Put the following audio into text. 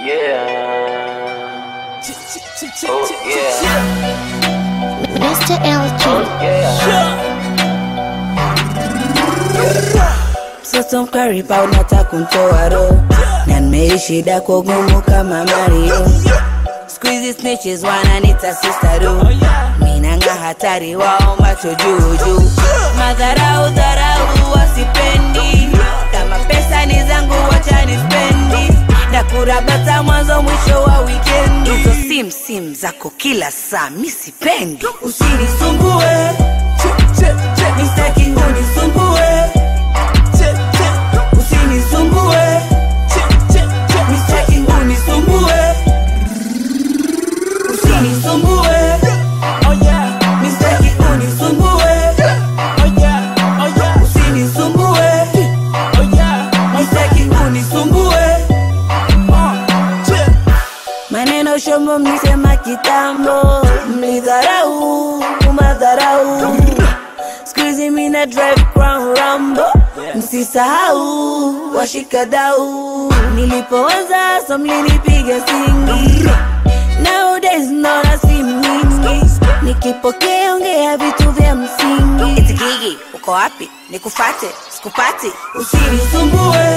Yeah. Oh yeah. Mr. LG. Mtoto mkariba unataka kuntoa roho na nimeishi dako gumu kama Mario. Squeezy snitches wananita sister do minanga hatari wao macho juu juu, madharau dharau wasipendi, kama pesa ni zangu wacha nispendi, na kurabata mwanzo mwisho wa weekend. Hizo sim sim zako kila saa mi sipendi, usinisumbue mistaki unisumbue usinisumbue mistaki unisumbue usinisumbue mistaki unisumbue usinisumbue mistaki unisumbue maneno shombo mlisema kitambo mlidharau madharau skuizi mina drive crown rambo msisahau washikadau nilipoanza so mlinipiga singi nowadays naona si mingi nikipokea ongea vitu vya msingi itikigi uko wapi nikufate sikupati usinisumbue